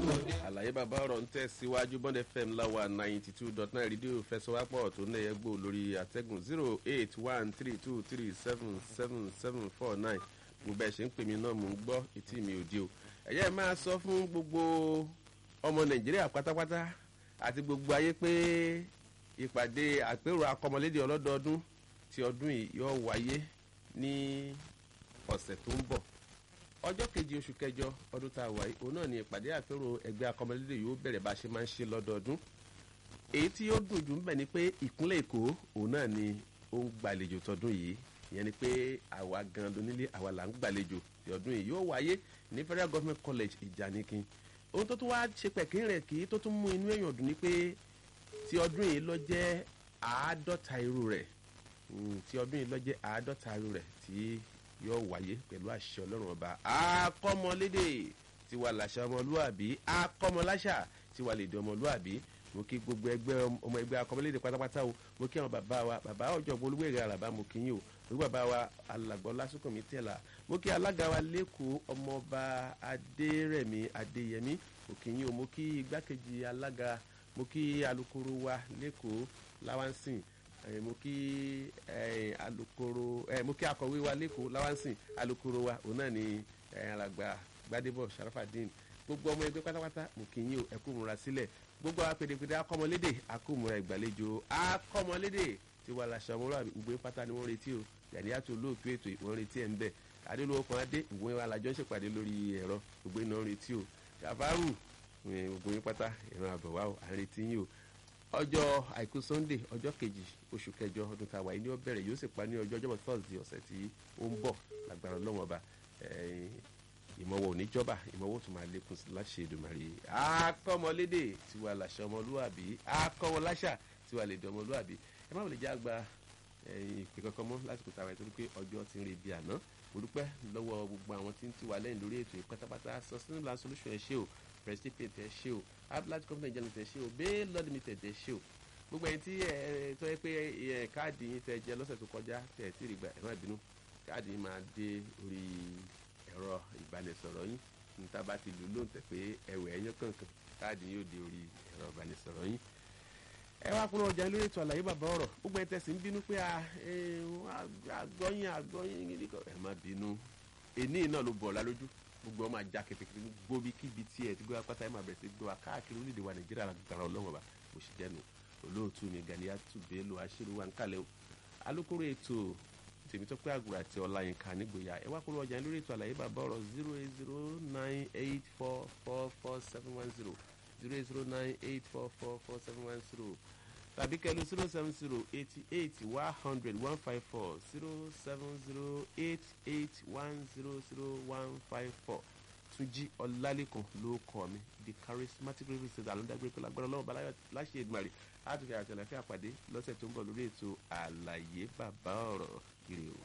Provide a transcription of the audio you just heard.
àlàyé bàbá ọ̀rọ̀ ń tẹ̀síwájú bond fm láwa ninety two dot nine rédíò fẹsọ̀wápọ̀ tó ń lẹ́yẹ gbò lórí àtẹ́gùn zero eight one three two three seven seven seven four nine gbogbo ẹ̀ ṣe ń pè mí náà mò ń gbọ́ etí mi ò di o ẹ̀yẹ́ máa sọ fún gbogbo ọmọ nàìjíríà pátápátá àti gbogbo ayé pé ìpàdé àpérò akọmọlédè ọlọ́dọọdún ti ọdún yìí yóò wáyé ní ọ̀sẹ̀ tó ń bọ̀ ọjọ́ kejì oṣù kẹjọ ọdún tá a wáyé òun náà ni ìpàdé àpérò ẹgbẹ́ akọmọlédè yóò bẹ̀rẹ̀ bá a ṣe máa ń ṣe lọ́dọọdún èyí tí ó dùn jù ń bẹ̀ ni pé ìpínlẹ̀ èkó òun náà ni ó ń gbàlejò tọdún yìí ìyẹn ni pé àwa gan lónílé àwa là ń gbàlejò ti ọdún yìí yóò wáyé ní federal government college ìjànìkin ohun tó tún wá ṣe pẹ̀kín rẹ̀ kì í tó tún mú inú èèyàn dùn ni pé ti ọdún yìí lọ jẹ́ àádọ́ta irú rẹ̀ ti ọdún yìí lọ jẹ́ àádọ́ta irú rẹ̀ tí yóò wáyé pẹ̀lú àṣẹ ọlọ́run ọba akọ́mọlédè tiwa làṣà ọmọlúàbí akọ́mọláṣà tiwa lèdè ọmọlúàbí mo kí gbogbo ẹgbẹ́ ọmọ ẹgbẹ́ akọ́mọlédè pátápátá o mo kí àwọn bàbá wa bàbá ọ̀jọ̀gbọ́n olúwèrè àràbá mo kí yín o mo kí bàbá wa alàgbọ́ lásìkò mi tẹ̀lá mo kí alága wa lẹ́kọ̀ọ́ ọmọọba adérẹ̀mí adéyẹmí mo kí yín o mo kí igbákejì alága mo kí alukoro wa lẹ́kọ̀ọ́ láwánsìn mo kí alukoro mo kí akọ̀wé wa lẹ́kọ̀ọ́ láwánsìn alukoro wa òun náà ni alàgbà gbadebo sharafadin gbogbo ọmọ ẹgbẹ́ pátápátá mo kí yín o ẹ kú múra sílẹ̀ gbogbo àwọn pèdèpèdè akọ́mọlédè akómúra ìgbàlejò akọ́mọlédè tí wàá la ṣàmúlò ìgbé pátá ni wọ́n retí o yàníyàtò olóòtú ètò ìwọ́n retí ẹ̀ ń bẹ̀ adélówó kan adé ìwé wa làjọ ṣèpàdé lórí ẹ̀rọ gbogbo iná retí o kàfárù gbogbo yín pátá ìran àbọ̀wá o à ń retí yín o ọjọ́ àìkú sunday ọjọ́ kejì oṣù kẹjọ ọdún tá a wà yìí ni ó bẹ̀rẹ̀ yóò sì pa ní ọjọ́ ọjọ́bọ̀ thursday ọ̀sẹ̀ tí ó ń bọ̀ lágbára ọlọ́wọ́n ọba ìmọ̀wọ̀ oníjọba ìmọ̀wọ̀ tó máa lékun sí láṣẹ Èdùmàrè akọ́mọlédè tiwa làṣà ọmọlúwàbí akọ́mọláṣà tiwa lè dẹ ọmọlúwàbí ẹ má wòlé já gba ìpè kankan mọ́ lásìkò tàwa ẹ̀ torí pé ọjọ́ ti ń re bí àná mo dúpẹ́ lọ́wọ́ gbogbo àwọn tí ń tiwa lẹ́yìn lórí ètò ìpátápátá sustainable solution ẹ̀ ṣe o prestige ẹ̀ ṣe o abdulhaj company journalist ẹ̀ ṣe o bail law limited ẹ̀ ṣe o gbogbo ẹni tí ẹ tọ́ ẹ pé káàdì yín tẹ jẹ lọ́sẹ̀ tó kọjá tẹ̀ tí ì rí gbà ẹ má bínú káàdì yín máa dé orí ẹ̀rọ ìbánisọ̀rọ̀ yín níta bá ti lù lóǹtẹ̀ pé ẹ̀wẹ̀ ẹ̀yán kankan káàdì yóò di orí ẹ̀rọ ìbánisọ̀rọ̀ yín. ẹ wá kúrò ọjà lórí ètò àlàyé bàbá ọ̀rọ̀ gbogbo ẹ̀ tẹ̀sí ń bínú pé àgọ́yìn àgọ́yìn nìkan ẹ̀ má bínú èní náà ló bọ̀ ọ̀la lójú gbogbo ọmọ ajá kẹtẹkẹtẹ gbogbo bí kíbi tí ẹ ti gbé apáta ẹ máa bẹ̀rẹ̀ sí gbé wa káàkiri orílẹ̀-èdè wa nàìjíríà lágbára ọlọ́run ọba kò sì jẹ́nu olóòtú mi Ganiatu Bello aṣírí wa ń kálẹ̀ o alukoro ètò tèmítọ́pẹ́ àgùrà àti ọláyínká nígboyà ẹ wá kúrò ọjà lórí ètò àlàyé bàbá ọ̀rọ̀ zero eight zero nine eight four four four seven one zero zero eight zero nine eight four four four seven one zero tàbí kẹlu zero seven zero eighty eight one hundred one five four zero seven zero eight eight one zero zero one five four túnjí ọlálẹ́kan ló kọ́ mi the charismatic reverend state alondagbé pẹ̀lú agbára ọlọ́run balayọ láṣẹ ìgbàlè àtúnkẹ́ àtẹlẹfẹ́ àpàdé lọ́sẹ̀ tó ń bọ̀ lórí ètò àlàyé bàbá ọ̀rọ̀ kiri o.